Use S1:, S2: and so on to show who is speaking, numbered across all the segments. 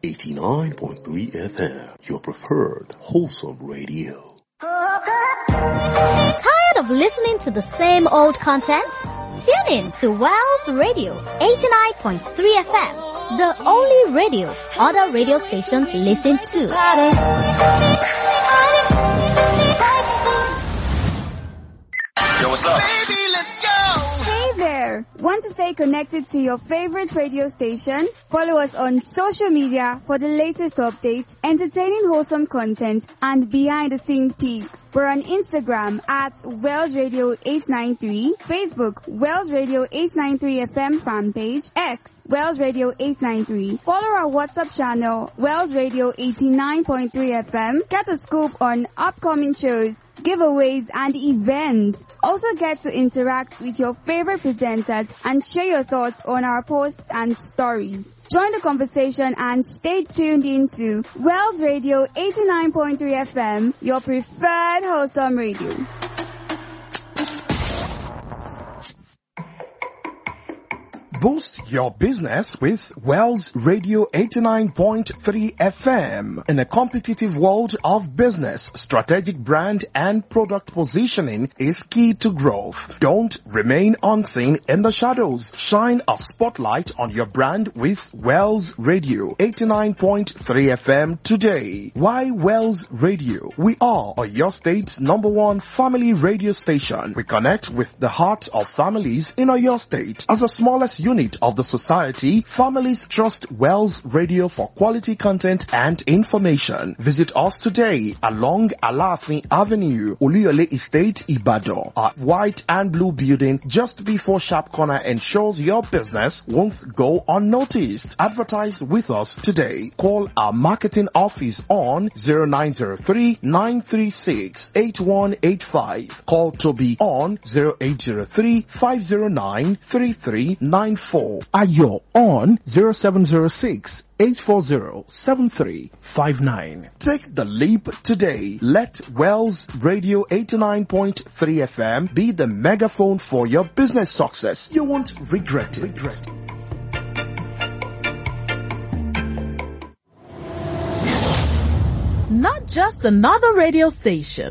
S1: 89.3 FM, your preferred wholesome radio.
S2: Tired of listening to the same old content? Tune in to Wells Radio 89.3 FM, the only radio other radio stations listen to.
S3: Yo, what's up?
S4: Hey there! Want to stay connected to your favorite radio station? Follow us on social media for the latest updates, entertaining wholesome content, and behind the scene peaks. We're on Instagram at Wells Radio 893, Facebook Wells Radio 893 FM fan page, X Wells Radio 893. Follow our WhatsApp channel Wells Radio 89.3 FM. Get a scoop on upcoming shows giveaways, and events. Also get to interact with your favorite presenters and share your thoughts on our posts and stories. Join the conversation and stay tuned into Wells Radio 89.3 FM, your preferred wholesome radio.
S5: Boost your business with Wells Radio 89.3 FM. In a competitive world of business, strategic brand and product positioning is key to growth. Don't remain unseen in the shadows. Shine a spotlight on your brand with Wells Radio 89.3 FM today. Why Wells Radio? We are your state's number one family radio station. We connect with the heart of families in your state. As the smallest unit of the society, families trust Wells Radio for quality content and information. Visit us today along Alafin Avenue, Oluyole Estate, Ibadan. Our white and blue building just before Sharp Corner ensures your business won't go unnoticed. Advertise with us today. Call our marketing office on 0903 936 8185. Call Toby on 0803 509 3394. Ayo on 0706 840-7359. Take the leap today. Let Wells Radio 89.3 FM be the megaphone for your business success. You won't regret it. Regret.
S6: Not just another radio station.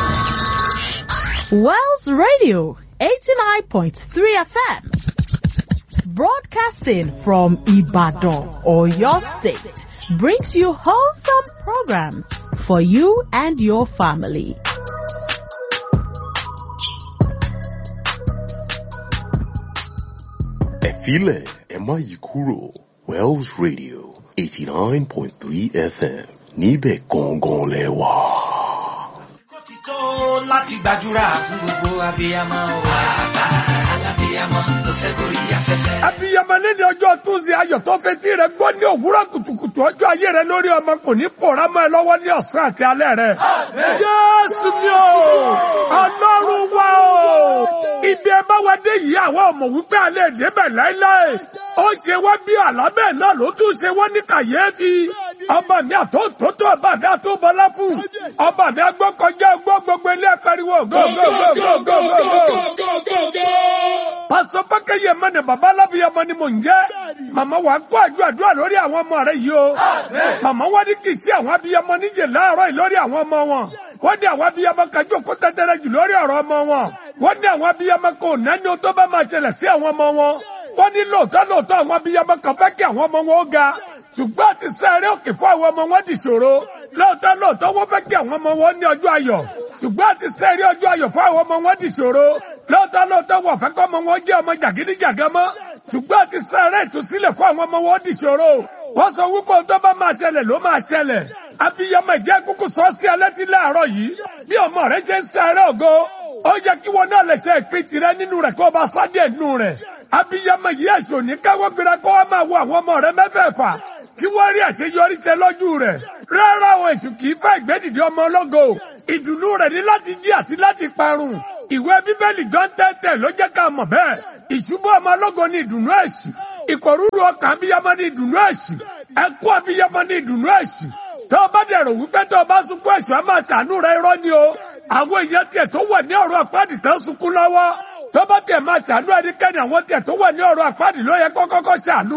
S6: Wells Radio 89.3 FM. Broadcasting from Ibadan or your state brings you wholesome programs for you and your family.
S1: Ẹ filẹ̀ ẹ má yí kúrò Wells Radio eighty nine point three FM níbẹ̀ gangan lẹ wà.
S7: tó láti gbàdúrà fún gbogbo abiyamọ o. bàbá alábiyamọ tó fẹ́ gorí afẹ́fẹ́.
S8: abiyamọ lẹ́ni ọjọ́ túnṣe ayọ̀ tó fetí rẹ gbọ́ ní òwúrọ̀ kùtùkùtù ọjọ́ ayé rẹ lórí ọmọ kò ní pòórá mọ́ ẹ lọ́wọ́ ní ọ̀sán àti alẹ́ rẹ. jésù mi o ọlọ́run wa o ibi ẹ bá wa dé yìí àwa ọmọ wípé alẹ́ débẹ̀ láéláé ó ṣe wá bí àlábẹ́ náà ló tún ṣe wọ́n ní kàyéfì ọba mi àtòtótó ọba mi àtòbọlá fún ọba mi agbọ́kọjá gbọ́ gbogbo ilé ẹ̀pẹ́riwo gógógógógógógógógó. pásọ fákẹ́yẹ mẹ́ni bàbá alábìyamọ ni mò ń jẹ́ màmá wa kó àjọ àdúrà lórí àwọn ọmọ rẹ yìí o màmá wa ní kì í sí àwọn abiyamọ níjẹ láàárọ̀ yìí lórí àwọn ọmọ wọn wọ́n ní àwọn abiyamọ kájọ kó tẹ́tẹ́rẹ́ jù lórí ọ̀rọ̀ ọmọ wọn wọ́n ní àwọn abiyamọ kò nání o tó bá máa ṣẹlẹ̀ sí àwọn ọmọ wọn wọ́n ní lóòótọ́ lóòótọ́ àwọn abiyamọ kan fẹ́ kí àwọn ọmọ wọn ó ga ṣùgbọ́n àti sáré òkè fún àwọn ọmọ wọn dìṣòro lóòótọ́ lóòótọ́ wọ́n fẹ́ kí àwọn ọmọ wọn ní ọjọ́ ayọ̀ ṣùgbọ́n àti sáré ọjọ́ ayọ̀ fún àwọn ọmọ wọn dìṣòro lóòótọ́ lóòótọ́ wọ́n fẹ́ kọ́ ọmọ wọn jẹ́ ọmọ jàgídíjàgá mọ́ ṣùgbọ́n àti sáré ìtúsílẹ̀ fún àwọn ọmọ wọn dìṣòro wọ́n sọ wípé ohun tó bá máa ṣẹlẹ̀ ló máa ṣẹlẹ̀ abiyamọ ìjẹ́ kúkú sọ sí alẹ́ tí láàárọ̀ yìí bí ọmọ rẹ ṣe ń sáré ògo ó yẹ kí wọn náà lè ṣe ìpín tirẹ̀ nínú rẹ̀ kó o bá sádé nínú rẹ̀ abiyamọ yìí ẹ̀sùn ní káwọ́ gbéra kó wọ́n máa wo àwọn ọmọ rẹ mẹ́fẹ̀ẹ̀fà kí wọ́n rí àṣeyọrí tẹ lọ́jú rẹ̀ rárá o èṣù kì í fẹ́ ìgbédìde ọmọ ológo ìdùnnú rẹ̀ ní láti jí àti láti parun ìwé bíbélì gan tẹ́tẹ́ ló jẹ́ ká mọ̀ bẹ́ẹ̀ ìṣubú ọmọ ológo ní ìdùnnú èṣù ìpòrúurú ọkàn abiyamọ ní ìdùnnú èṣù ẹkún abiyamọ ní ìdùnnú èṣù tó o bá dẹ̀rọ̀ wípé tó o bá sunkún èṣù á máa ṣàánú rẹ irọ́ ni o àwọn èèyàn tiẹ̀ tó wà ní ọ̀rọ̀ àpáàdì tán sunkún lọ́wọ́ tó bá tiẹ̀ máa ṣàánú ẹnikẹ́ni àwọn tiẹ̀ tó wà ní ọ̀rọ̀ àpáàdì ló yẹ kọ́kọ́kọ́ ṣàánú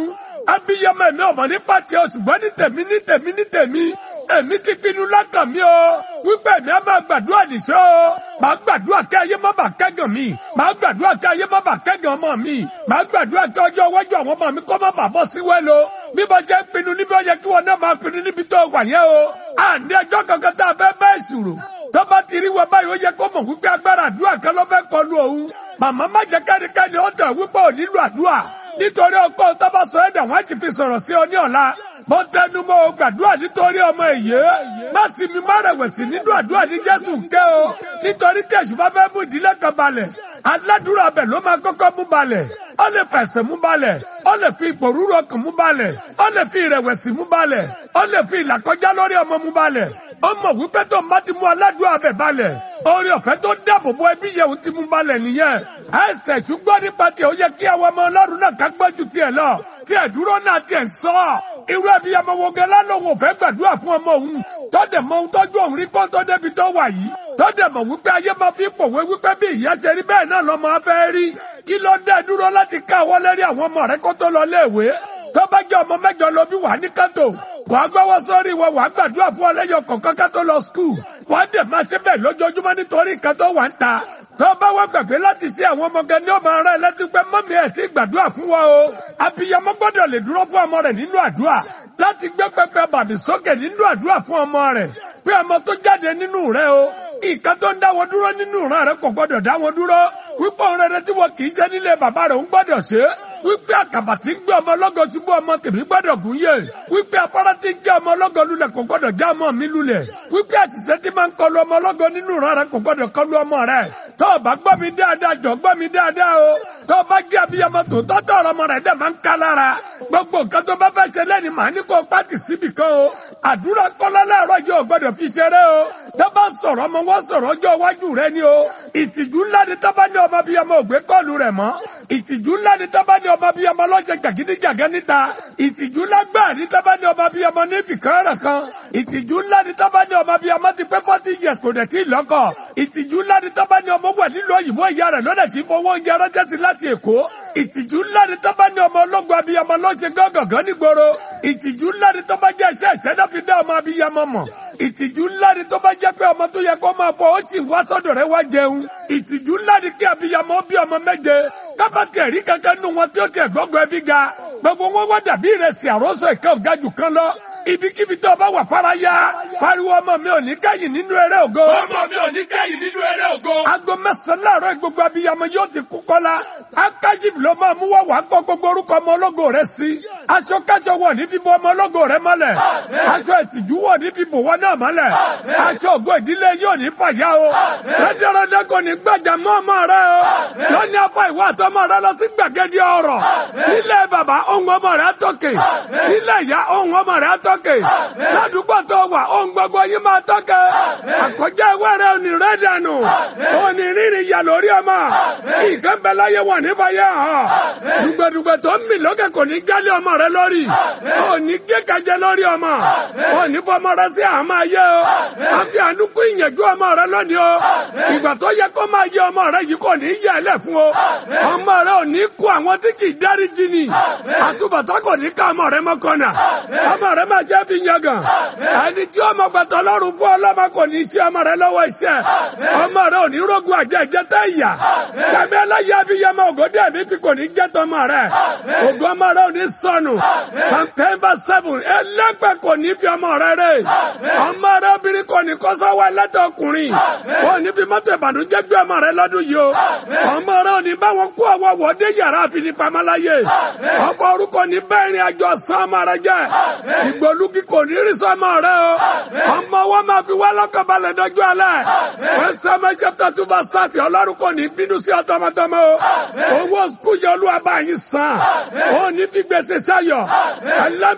S8: abiyamọ ẹ̀mí ọmọ ní pàtẹ o ṣùgbọ́n ní tèmi ní tèmi ní tèmi èmi ti pinnu lọ́kàn mi o wípé èmi á máa gbàdúrà nìṣó o màá gbàdúrà kí ayé má bàa kẹ́gàn mi màá gbàdúrà kí ayé má bàa kẹ́gàn ọmọ mi màá gbàdúrà kí ọjọ́ iwájú àwọn ọmọ mi kó má bàa bọ́ sí wẹ́lo bí mo jẹ́ pinnu níbi ó yẹ kí wọn náà máa pinnu níbi tó wà yẹn o à ní ẹjọ́ kankan tá a fẹ́ bẹ́ẹ̀ sùrù tó bá ti rí wọn báyìí ó yẹ kó mọ̀ wípé agbára àdúrà kan ló fẹ́ kọlu òun màmá má jẹ́ kẹ́nikẹ́ni ó tẹ̀ wípé ò nílò àdúrà nítorí ọkọ tó bá sọ ẹ̀dá wọn ti fi sọ̀rọ̀ sí ọ ní ọ̀la mo tẹnu mọ́ o gbàdúrà nítorí ọmọ èyí má sì mi má rẹ̀wẹ̀sì nínú àdúrà ní Jésù ké o nítorí tí èṣù bá fẹ́ mú ìdílé kan balẹ̀ aládùúrà bẹ̀ ló máa kọ́kọ́ mú balẹ̀ ó lè fẹ̀sẹ̀ mú balẹ̀ ó lè fi ìpòrúurú ọkàn mú balẹ̀ ó lè fi ìrẹ̀wẹ̀sì mú balẹ̀ ó lè fi ìlàkọjá lórí ọmọ mú balẹ̀ ó mọ̀ wípé tó má ti mú aládùúrà bẹ̀ balẹ̀ orí ọ̀fẹ́ tó dáàbò bo ẹbí yẹn ti mú balẹ̀ nìyẹn ẹsẹ̀ ṣùgbọ́n nípa tiẹ̀ ó yẹ kí àwọn ọmọ ọlọ́run náà ká gbọ́jú tiẹ̀ lọ tiẹ̀ dúró náà tiẹ̀ sọ irú ẹbí ọmọ wo gẹ́lá lòun ò fẹ́ gbàdúrà fún ọmọ òun tọ́dẹ̀ mọ ohun tọ́jú òun rí kó tó débi tó wà yìí tọ́dẹ̀ mọ̀ wípé ayé máa fi pòwe wípé bí ìyá ṣe rí bẹ́ẹ̀ náà lọ́mọ afẹ́ rí kí ló dé dúró láti ká àwọn lérí àwọn ọmọ rẹ kó tó lọ léèwé tó bá jẹ́ ọmọ mẹ́jọ lọ bí wà ní kátó wàá gbọ́wọ́ sórí wọn wàá gbàdúrà fún ọlẹ́yọ kọ̀ọ̀kan ká tó lọ skul wàá dẹ̀ máa ṣe bẹ́ẹ̀ lójoojúmọ́ nítorí nǹkan tó wà ń ta tó bá wá gbàgbé láti ṣe àwọn ọmọ gan ni ó máa rán ẹ létí pé mọ́mí ẹ̀ ti gbàdúrà fún wa o abiyamọ gbọ́dọ̀ lè dúró fún ọmọ rẹ̀ nínú àdúrà láti gbé pẹpẹ bàbí sókè nínú àdúrà fún ọmọ rẹ̀ pé ọmọ tó jáde nínú rẹ̀ o nǹkan tó ń dá wọn dúró nínú ìran rẹ̀ kò gbọ́dọ̀ dá wọn dúró wípé òun rere tí wọn kì í jẹ nílé bàbá rẹ̀ ń gbọ́dọ̀ ṣe wípé àkàbà tí ń gbé ọmọ ọlọ́gọ ṣubú ọmọ tèmi gbọ́dọ̀ gùn yé wípé afárá tí ń jẹ́ ọmọ ọlọ́gọ lulẹ̀ kò gbọ́dọ̀ já ọmọ mi lulẹ̀ wípé àtìsẹ́ tí máa ń kọlu ọmọ ọlọ́gọ nínú ìran rẹ̀ kò gbọ́dọ̀ kọlu ọmọ rẹ̀ tó o bá gbọ́ mi dáadáa jọ gbọ́ mi dáadáa o tó o bá jẹ́ abiyamọ tó tọ́tọ̀ ọ̀rọ̀ ọmọ rẹ̀ dẹ̀ máa ń ká lára gbogbo nǹkan tó bá fẹ́ ṣe lẹ́ni màá ní kó o pàtì síbì kan o àdúrà kọ́lá láàárọ̀ yìí ò gbọ́dọ̀ fi ṣeré o tó bá sọ̀rọ̀ ọmọ wọn sọ̀rọ̀ ọjọ́ iwájú rẹ ni o ìtìjú ńlá ni tó bá ní ọmọ abiyamọ ògbé kọ́ọ̀lù rẹ̀ mọ́ ìtìjú ńlá ni tó bá ní ọmọ abiyamọ lọ́sẹ̀ jàgídíjàgẹ́ níta ìtìjú ńlá gbà ní tó bá ní ọmọ abiyamọ ní fìkàrà kan ìtìjú ńlá ni tó bá ní ọmọ abiyamọ ti pé forty years kò dẹ̀ tí ì lọ́kọ ìtìjú ńlá ni tó bá ní ọmọ wẹ̀ nílùú òyìnbó ìyá rẹ̀ lọ́dẹ̀ sí fowó oúnjẹ ránṣẹ́ sí láti èkó ìtìjú ńlá ni tó bá ní ọmọ ológun abiyamọ lọ́sẹ̀ gángan nígboro ìtìjú ńlá ni tó bá jẹ́ iṣẹ́ ìṣẹ́dá fi dá ọmọ abiyamọ mọ̀ ìtìjú ńlá ni tó bá jẹ́ pé ọmọ tó yẹ kó máa fọ ó sì wá sọ́dọ̀ rẹ̀ wá jẹun ìtìjú ńlá ni kí abiyamọ bí ọmọ méje kábàtì ẹ̀rí kankan nù wọn tí ó tiẹ̀ gbọ́gbọ́ ẹbí ga gbogbo wọn wá dàbí ìrẹsì àròsọ ìkẹ́ ọ̀gá jù kan lọ ibikíbi tó o bá wà fara ya pariwo ọmọ mi ò ní kẹ́yìn nínú eré ògo.
S3: ọmọ mi ò ní kẹ́yìn nínú eré ògo.
S8: aago mẹ́sàn-án láàárọ̀ gbogbo abiyamọ yóò ti kú kọ́lá akajib ló máa mú wá wàá kọ́ gbogbo orúkọ ọmọ ológo rẹ sí aṣọ kájọ wọ̀ ní fífọ ọmọ ológo rẹ mọ́lẹ̀ aṣọ ìtìjú wọ̀ ní fífọ wọn náà mọ́lẹ̀ aṣọ ògo ìdílé yóò ní fàyà o rẹ́díọ̀rẹ́dẹ́ kò ní gbàjà mọ́ ọmọ rẹ o lọ́ní afọ ìwà àtọmọ rẹ lọ sí gbàgede ọ̀rọ̀ nílẹ̀ bàbá ohun ọmọ rẹ tọ́kè nílẹ̀ ìyá ohun ọmọ rẹ tọ́kè ládùúgbò tó wà ohun gbogbo yín máa tọ́kè àkọjá ìwé rẹ òní rẹ dànù òní rírì yà lórí ọmọ nǹkan bẹ láyé wọn ní fàyà hàn dùgbẹ̀dùgbẹ̀ tó ń mì lókè kò ní jálé ọmọ rẹ lórí òní kékajẹ lórí ọmọ òní fọmọ rẹ sí àmọ́ ayé o àfi àdúgbò ìyẹ̀jú ọmọ rẹ lónìí o ìgbà tó yẹ kó máa yẹ ọmọ rẹ yìí kò ní yẹ ẹlẹ fún o ọmọ rẹ ò ní kú àwọn tí kì í dáríjì ni àtúbọ̀tán kò ní ká ọmọ rẹ mọ́kànnà ọmọ rẹ máa jẹ́ fi yangàn ẹni tí ọmọ gbàtọ̀ lọ́rùn fún ọlọ́mọ kò ní í ṣe ọmọ rẹ lọ́wọ́ iṣẹ́ ọmọ rẹ ò ní rógun àjẹjẹ tẹ́ ìyà tẹ̀mí ẹlẹ́yẹ abiyamọ ògòdì ẹ̀mí bí kò ní jẹ́ tọmọ rẹ ògùn ọmọ rẹ ò ní sọnù september seven ẹlẹ́gbẹ́ kò ní fi ọmọ rẹ rẹ ọmọ rẹ obìnrin kò ní kó sọ́wọ́ ẹlẹ́tọ̀ ọkùnrin kò ní fi mọ́tò ìbànújẹ́ gbé ọmọ rẹ lọ́dún yìí o ọmọ rẹ ò ní bá wọn kó ọwọ́ wọ́dé yàrá àfinipamọ́láyé ọkọ̀ orúkọ ní bẹ́ẹ̀ ni àjọ sàn ọmọ rẹ jẹ́ ìgbòlúkì kò ní rí sọmọ rẹ o ọmọ wọn máa fi wá lọ́kàn balẹ̀ dọ́jú alẹ́ wọ́n sọmọ chapter two verse thirty ọlọ́run kò ní bínú sí ọtọmọtọmọ o owó skul yẹ olúwa bá yín san ó ní fi gbèsè sáyọ ẹlẹ́mì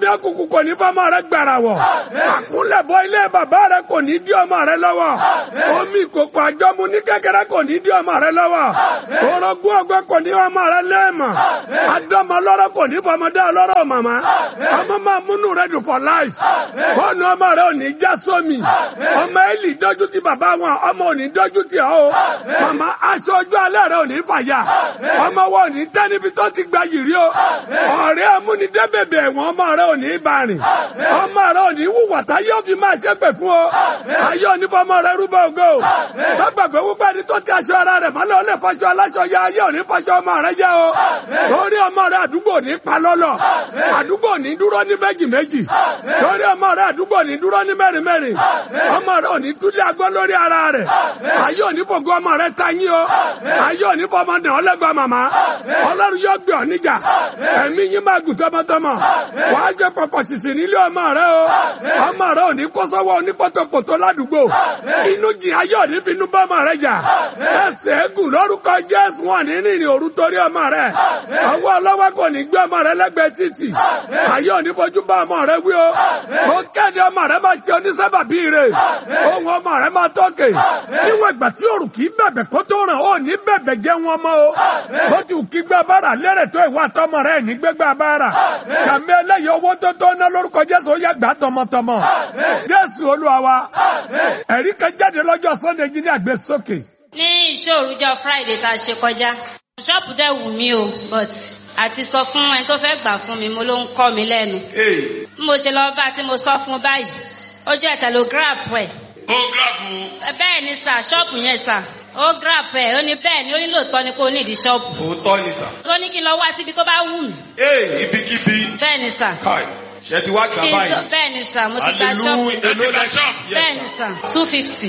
S8: mi akuku kò ní fọmọ rẹ gbàrà wọ̀ àkúnlẹ̀bọ ilé bàbá rẹ kò ní dí ọmọ rẹ lọ́wọ́ omi ìkòkò àjọmu ní kékeré kò ní dí ọmọ rẹ lọ́wọ́ orogún ọgbẹ́ kò ní ọmọ rẹ lẹ́ẹ̀mọ̀ adọ́mọ lọ́rọ̀ kò ní fọmọdé ọlọ́rọ̀ màmá ọmọ máa múnú rẹ dùn for life fóònù ọmọ rẹ ò ní já sómi ọmọ Élì dójú ti bàbá wọn ọmọ ò ní dójú ti ọ o màmá aṣọ ojú alẹ́ rẹ ò ní fàyà ọmọ wọn ò ní tẹ́ níbi tó ti gba yìrì o ọ̀rẹ́ amúnidẹ́bẹ̀bẹ̀ ẹ̀wọ̀n ọmọ rẹ ò ní bá rìn ọmọ rẹ ò ní wùwà tá yóò fi máa ṣépè fún ọ ayé ò ní fọmọ rẹ rúbọ ògo gbàgbé wípé ẹni tó ti aṣọ ara rẹ mọ́lẹ̀ ó lè fọṣọ aláṣọ ya ayé ò ní fọṣọ ọmọ rẹ jẹ o torí ọmọ rẹ àdúgbò ní palọ́lọ̀ àdúgbò ní dúró ní méjì méjì torí ọmọ rẹ àdúgbò ní dúró ní mẹ́rin mẹ́rin ọmọ rẹ ò ní túlẹ̀ agbọ́ lórí ara rẹ ayé ò ní fògo ọmọ rẹ ta yín o ayé ò ní fọmọ dàn ọ́ lẹ́gbàá màmá ọlọ́run yóò gbé ọ níjà ẹ̀mí yín máa gùn tọmọtọmọ wàá jẹ pọpọ sísìn nílé ọmọ rẹ o ọmọ rẹ ò ní kó sọ́wọ́ onípọ̀tọ̀pọ̀tọ̀ ládùúgbò inú jìn ayé ò ní finú bá ọmọ rẹ jà ẹsẹ̀ ẹ̀gùn lórúkọ jésù wọn ní rìnrìn òru torí ọmọ rẹ ọwọ́ ọlọ́wọ́ kò ní gbé ọmọ rẹ lẹ́gbẹ̀ẹ́ títì ayé ò ní fojú bá ọmọ rẹ wí o mo kéde ọmọ rẹ máa ṣe onísábàbí rẹ ohun ọmọ rẹ máa tọ́kè níwọ̀n ìgbà tí òrùn kì í bẹ̀bẹ̀ kó tó ràn ó ní bẹ̀bẹ̀ jẹ́ wọn mọ́ o bó ti wù kí gbé abára lérè tó ìwà tọmọ rẹ ní gbégbé abára kàmí ẹlẹ́yìn owó tó tó ná lórúkọ jésù ó yẹ gbà tọmọtọmọ jésù olúwa wa ẹ̀rí kan jáde lọ́jọ́ sunday jí ní àgbésókè.
S9: ní ìṣòrújọ friday tá a ṣe kọjá ṣọ́ọ̀pù dẹ̀ wù mí o but àti sọ fún ẹni tó fẹ́ gbà fún mi mo ló ń kọ́ mi lẹ́nu bí mo ṣe lọ bá tí mo sọ fún báyìí ojú ẹsẹ̀ ló grab ẹ̀
S3: ó gíráàbù
S9: bẹ́ẹ̀ ni sà ṣọ́ọ̀pù yẹn sà ó grab ẹ̀ ó ní bẹ́ẹ̀ ni ó ní lóòótọ́ ni kó ní ìdí ṣọ́ọ̀pù
S3: òótọ́ ni sà.
S9: ó ní kí n lọ wá síbi tó bá wù mí
S3: ee ibikíbi
S9: bẹ́ẹ̀ ni sà
S3: káì ṣe ti wá gbà
S9: Kí n tó-
S3: báyìí.
S9: bẹ́ẹ̀ ni sà mo ti gba ṣọ́ọ̀pù
S3: hallelujah èló la ṣọ́ọ̀bù.
S9: bẹ́ẹ̀ ni sà two fifty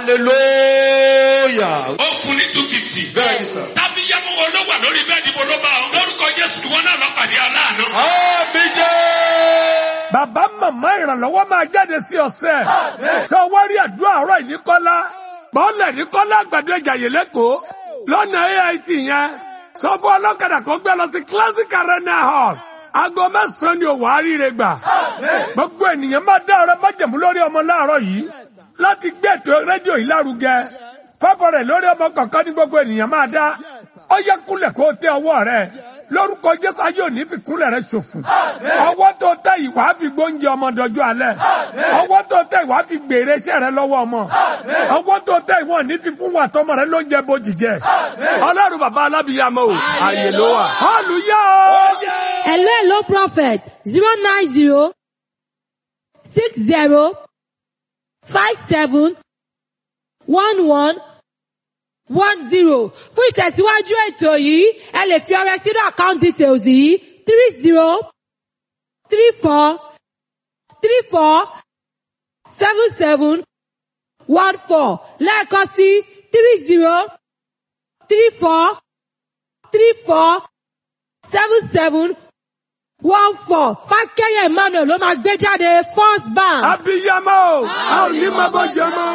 S3: hallelujah.
S10: ó fún ní two fifty.
S3: bẹ́ẹ̀ ni sà.
S10: tábí yẹ́mu wo ló wà lórí bẹ́ẹ̀dì wo ló bá ọ. lórúkọ jésù ìwọ náà lọ pàdé aláàánú.
S3: àmì jẹ́.
S8: bàbá màmá ìrànlọ́wọ́ máa jáde sí ọ̀sẹ̀ ṣé o wá rí àdúrà ọ̀rọ̀ ìníkọ́lá bọ́ọ̀lẹ̀ níkọ́lá àgbàdo ìjàyè lẹ́kọ̀ọ́ lọ́nà AIT yẹn sọ fún ọlọ́kadà kó gbé lọ sí classic arena hall aago mẹ́sàn-án ni òwò àríire gbà gbogbo ènìyàn máa dá ọrẹ májẹ̀mú lórí ọmọ láàárọ̀ yìí láti gbé ètò rédíò yìí lárugẹ fọ́fọ́ rẹ̀ lórí ọmọ kọ̀ọ̀kan ní gbogbo ènìyàn máa dá ó yẹ kúnlẹ̀ kó o tẹ ọwọ́ rẹ̀ lórúkọ jésù ayé òní fi kúnlẹ̀ rẹ̀ ṣòfò ọwọ́ tó tẹ ìwà fi gbóúnjẹ ọmọ dọjú alẹ́ ọwọ́ tó tẹ ìwà fi gbèrè iṣẹ́ rẹ lọ́wọ́ ọmọ ọwọ́ tó tẹ ìwọ ní fi fún wa tọmọ rẹ lóúnjẹ bójì jẹ ọlọ́run bàbá alábìyàmọ o àyè ló wà hallelujah o.
S11: Hello, hello, prophet. Zero nine zero six zero five seven one one one zero. Fún ìtẹ̀síwájú ètò yìí, ẹ lè fi ọrẹ sínú account details yìí three zero three four three four seven seven one four lẹ́ẹ̀kan sí three zero three four three four seven seven one four fákẹ́yẹ̀ emmanuel ló máa gbé jáde first bank.
S8: abiyamọ o a ò ní máa bọ́ jẹ mọ́.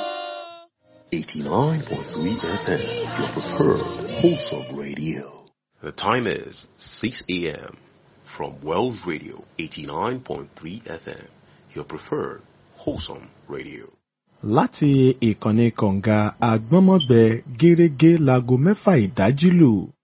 S1: 89.3 FM, your preferred wholesome radio. The time is 6 a.m. from Wells Radio 89.3 FM, your preferred wholesome radio.
S12: láti ìkànnì kọ̀ǹga àgbọ́nmọ́gbẹ gẹ́rẹ́gẹ́ láago mẹ́fà ìdájí lù.